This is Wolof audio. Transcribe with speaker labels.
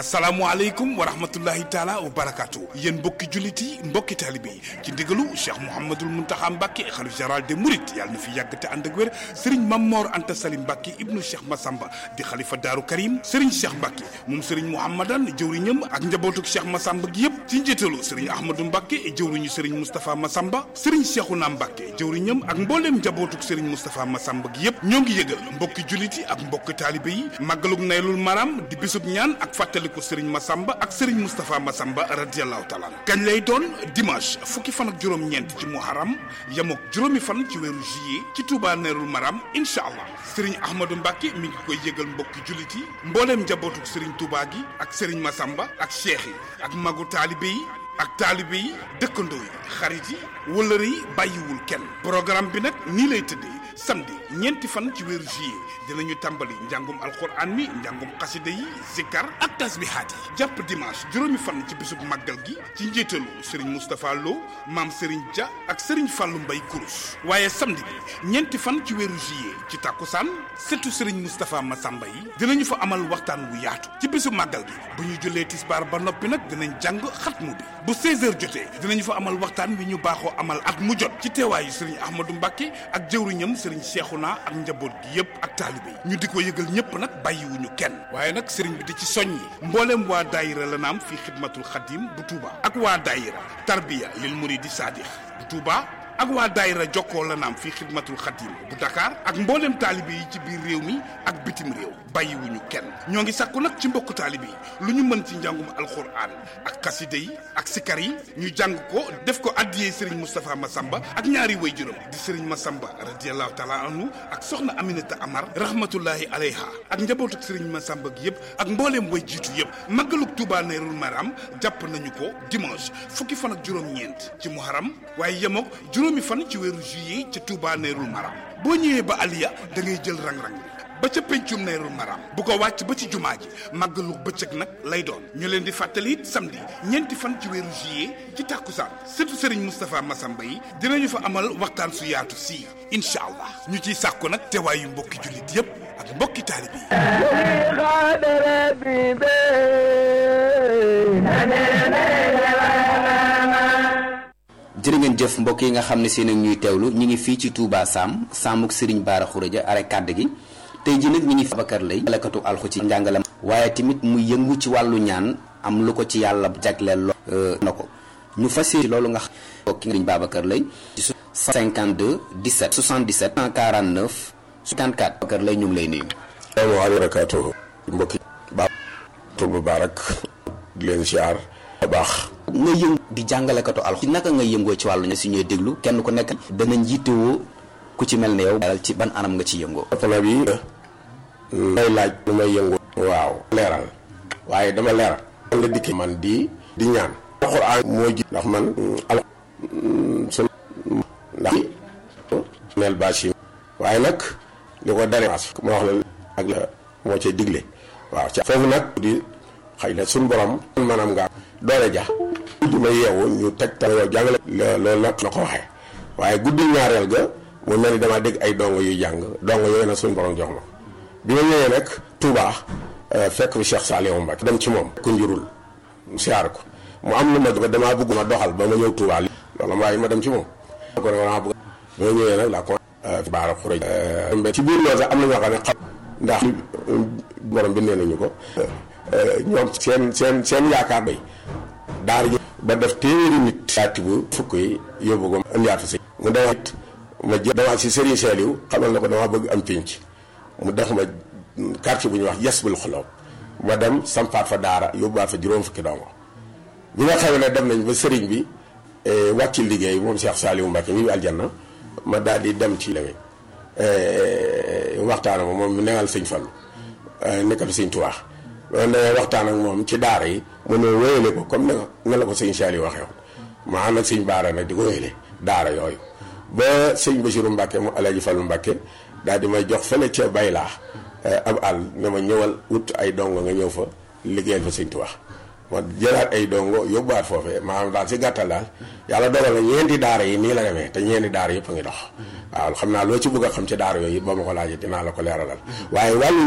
Speaker 1: asalaamualeykum wa rahmatullahi taala wa barakaatu yéen mbokki jullit yi mbokki taalibe yi ci ndigalu cheikh mouhamadul muntaxa mbàkke xalif général des mourides yàlla na fi yàgg te ànd ak wér sëriñ mammoor anta salim mbàkke ibnu cheikh masamba di xalifa daaru karim sëriñ cheikh mbàkke moom sëriñ mouhamadan jëwriñam ak njabootuk cheikh masamba gi yëpp ci njiitalu sëriñ ahmadou mbàkke jëwriñu sëriñ moustapha masamba sëriñ cheikhouna mbàkke jëwriñam ak mbooleem njabootuk sëriñ moustapha masamba gi yëpp ñoo ngi yëgal mbokki jullit yi ak mbokki taalibe yi màggaluk naylul maram di bisub ñaan ak fàttaliku sëriñ Massamba ak sëriñ Moustapha Massamba radiallahu taala kañ lay doon dimanche fukki fan ak juróom-ñeent ci muharam yamook juróomi fan ci weeru juillet ci Touba Nerul Maram incha allah sëriñ Ahmadou Mbacke mi ngi koy yëgal mbokki jullit yi mbooleem njabootuk sëriñ Touba gi ak sëriñ Massamba ak cheikh yi ak magu taalibe yi ak taalibe yi dëkkandoo yi xarit yi wëllëre yi bàyyiwul kenn programme bi nag nii lay tëddee samedi ñeenti fan ci weeru juillet dinañu tàmbali njàngum alxuraan mi njàngum xasida yi zikkar ak tasbihaat yi jàpp dimanche juróomi fan ci bisub màggal gi ci njiitalu sëriñ Moustapha Lo maam sëriñ Dia ak sëriñ Fallou Mbay Kurus waaye samedi bi ñeenti fan ci weeru juillet ci tàkkusaan setu sëriñ Moustapha Massamba yi dinañu fa amal waxtaan wu yaatu ci bisub màggal gi bu ñu jullee tisbaar ba noppi nag dinañ jàng xatmu bi bu 16h jotee dinañu fa amal waxtaan wi ñu baaxoo amal at mu jot ci teewaayu sëriñ Ahmadou Mbacke ak jëwriñam sëriñ Cheikhouna ak njaboot gi yëpp ak taalibe yi ñu di ko yëgal ñëpp nag bàyyiwuñu kenn waaye nag sëriñ bi di ci soññi mbooleem waa daayira la naam fii xidmatul xadim bu Touba ak waa daayira tarbiya lil muridi sadix bu Touba ak waa daayira jokkoo la naam fii xidmatul xadim bu Dakar ak mbooleem taalibe yi ci biir réew mi ak bitim réew bàyyiwuñu kenn ñoo ngi sàkku nag ci mbokku taalibe yi lu ñu mën ci njàngum alxuraan ak xasida yi ak sikar yi ñu jàng ko def ko addiyee sëriñ Moustapha Massamba ak ñaari way juróom di sëriñ Massamba radiallahu taala anhu ak soxna Aminata Amar rahmatullahi alayha ak njabootuk sëriñ Massamba gi yëpp ak mbooleem way jiitu yëpp màggaluk Touba Nerul Maram jàpp nañu ko dimanche fukki fan ak juróom-ñeent ci muharam waaye yemook juróomi fan ci weeru juillet ca Touba Nerul Maram boo ñëwee ba Aliya da ngay jël rang-rang bi ba ca pencum Nerul Maram bu ko wàcc ba ci jumaa ji màggalu bëccëg nag lay doon ñu leen di fàttali it samedi ñeenti fan ci weeru juillet ci tàkkusaan surtout Serigne Moustapha Massamba yi dinañu fa amal waxtaan su yaatu sii incha allah ñu ciy sàkku nag teewaayu mbokki jullit yépp ak mbokki taalibe
Speaker 2: jërë ngeen jëf mbokk yi nga xam ne seen ak ñuy teewlu ñi ngi fii ci Touba Sam Samuk Serigne Bara Khourédia are kàdd gi tey ji nag ñi ngi Babacar lay jalakatu alxu ci njàngalam waaye tamit mu yëngu ci wàllu ñaan am lu ko ci yàlla jagleel lo na ko ñu fas yéene loolu nga xam ki nga Babacar lay ci 52 17 77 149 54 Babacar lay ñu ngi lay nuyu
Speaker 3: salaamaaleykum barakaatu mbokki ba tur bu baarak di leen siyaar baax
Speaker 2: nga yëngu di jàngalekatu alxu ci naka nga yëngoo ci wàllu ñaan si ñuy déglu kenn ku nekk dana njiitewoo ku ci mel ne yow ci ban anam nga ci yëngoo
Speaker 3: atala bi may laaj lu may yëngu waaw leeral waaye dama leeral la dikki man di di ñaan alxuraan moo ji ndax man al sun ndax neel bâche yi waaye nag li ko dare ma wax la ak la moo cay digle waaw ca foofu nag di xëy na suñ borom maanaam nga doole ja guddi ma yeewu ñu teg tam yow jàngale loolu nag la ko waxee waaye guddi ñaareel ga mu mel ni damaa dégg ay dongo yuy jàng dongo yooyu nag suñu borom jox ma bi ma ñëwee nag Touba fekk fi Cheikh Saliou Mbacké dem ci moom ku njurul siyaar ko mu am lu ma ba damaa bëgg ma doxal ba ma ñëw Touba li loolu waaye ma dem ci moom ko damaa bëgg ba ma ñëwee nag la ko Bara Khourédia ci biir loolu sax am na ñoo xam ne xam ndax borom bi nee nañu ko ñoom seen seen seen yaakaar bay daara ji ba def téeméeri nit saati bu fukk yi yóbbu ko indiwaat si mu demaat ma jël demaat si Serigne Saliou xamal na ko dama bëgg am pénc mu def ma quartier bu ñuy wax yes bul xoloob ma dem sampaat fa daara yóbbuwaat fa juróom fukki dongo bi nga xam ne dem nañ ba Serigne bi wàcc liggéey moom Cheikh Saliou Mbacké ñu ngi aljanna ma daal di dem ci lewee waxtaan ak moom mu newal sëñ Fallu nekkal sëñ Tuubaa loolu da waxtaan ak moom ci daara yi mu ne wéyale ko comme ne nga la ko sëñ Saliou waxee woon ma ànd ak sëñ Baara nag di ko wéyale daara yooyu ba sëñ Basiru Mbàkke mu Alaaji Fallu Mbàkke daal di may jox fële ca baylaa ab àll ne ma ñëwal wut ay dongo nga ñëw fa liggéeyal fa sëñ Tuubaa ma jëlaat ay dongo yóbbuwaat foofee maanaam daal si gàttal daal yàlla dogal na ñeenti daara yi nii la demee te ñeenti daara yëpp a ngi dox waaw xam naa loo ci bëgg a xam ci daara yooyu ba ma ko laajee dinaa la ko leeralal waaye wàllu